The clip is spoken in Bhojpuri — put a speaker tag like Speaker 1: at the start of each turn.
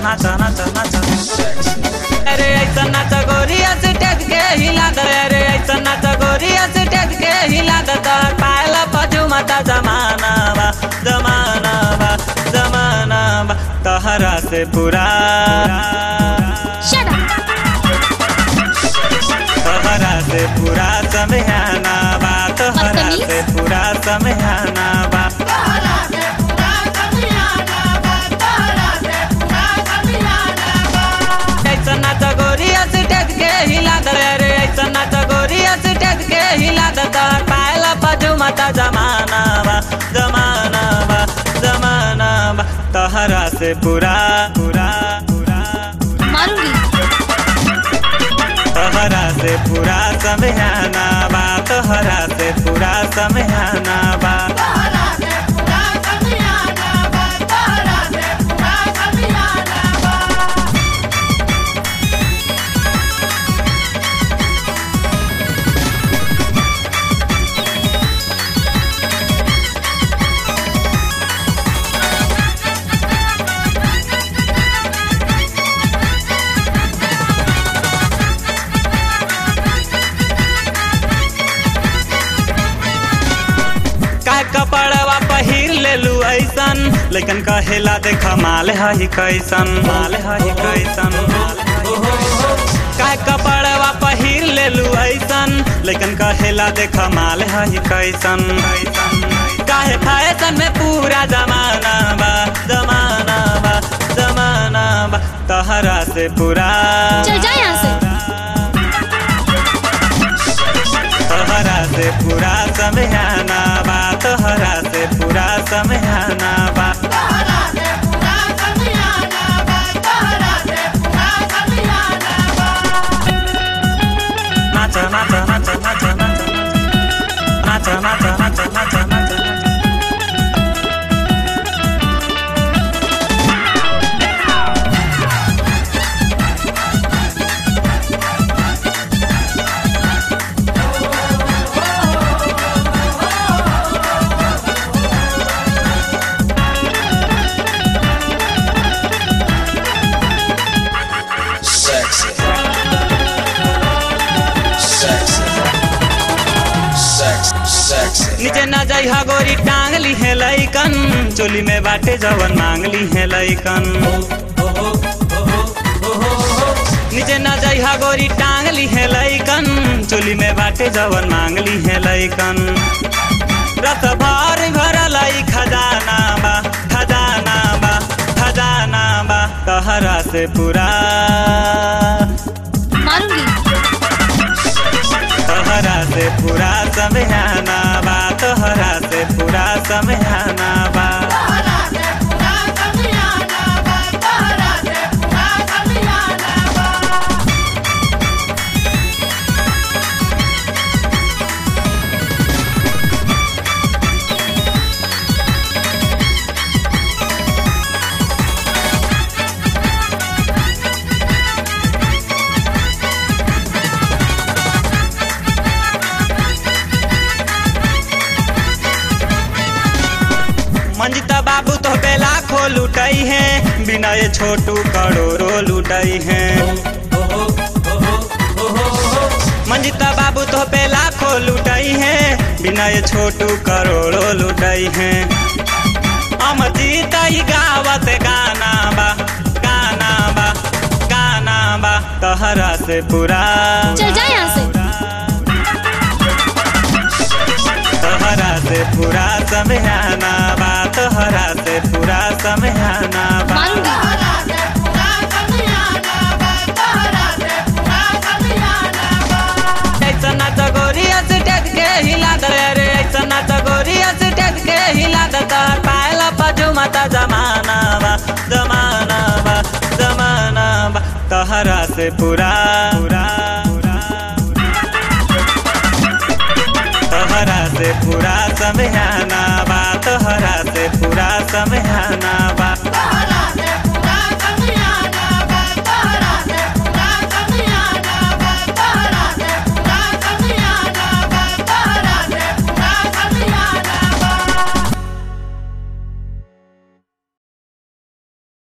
Speaker 1: नाच नाच नाच अरे ऐसा नाच गोरिया से टेक के हिला दे अरे ऐसा नाच गोरिया से टेक के हिला दे तोहर पायल पजू माता जमाना बा जमाना बा जमाना बा तहरा से पूरा
Speaker 2: Shut up.
Speaker 1: तोहरा से पूरा समयाना बा तोहरा
Speaker 2: बदतमीज।
Speaker 1: से पूरा समयाना बा ऐसा नाच गोरिया से टेक के हिला दे रे ऐसा नाच गोरिया से टेक के हिला दे तोहर पायल पजू माता जमाना बा जमाना बा जमाना बा तोहरा से पूरा पूरा पूरा
Speaker 2: मारूंगी
Speaker 1: तोहरा से पूरा समयाना बा तोहरा से पूरा समयाना बा का कपड़वा पहिर लेलू ऐसन लेकिन कहेला देख माल हई कैसन माल हई कैसन का कपड़वा पहिर लेलू ऐसन लेकिन कहेला देख माल हई कैसन काहे फैशन में पूरा जमाना बा जमाना बा जमाना बा तहरा से पूरा
Speaker 2: चल जा यहाँ से
Speaker 1: तोहरा से पूरा समयाना बा तोहरा से पूरा समयाना बा नाच नाच नाच नाच नाच नाच नाच नाच नाच नाच
Speaker 3: Sexy. Sexy. Sexy. Sexy.
Speaker 1: नीचे न जइहा गोरी टांग ली है लइकन चोली में बाटे जवन मांग ली है लइकन नीचे न जइहा गोरी टांग ली है लइकन चोली में बाटे जवन मांग ली है लइकन रस भर भरल ई खजाना बा खजाना बा खजाना बा तहरा से पूरा
Speaker 2: मारूंगी
Speaker 1: तोहरा से पूरा समयाना बा तोहरा से पूरा समयाना बा मंजिता बाबू तो बेला खो लुटई है बिना ये छोटू करोड़ो लुटई है मंजिता बाबू तो बेला खो लुटई है बिना ये छोटू करोड़ो लुटई है अमरजीत ई गावत गाना बा गाना बा गाना बा तहरा से पूरा
Speaker 2: चल जा यहाँ से
Speaker 1: तोहरा से पूरा समयाना बा तोहरा से पूरा समयाना बा
Speaker 2: मारूंगी
Speaker 1: ऐसा नाच गोरिया से टेक के हिला दे रे ऐसा नाच गोरिया से टेक के हिला दे तोहर पायल पजू माता जमाना बा जमाना बा जमाना बा तोहरा से पूरा पूरा तोहरा से पूरा समयाना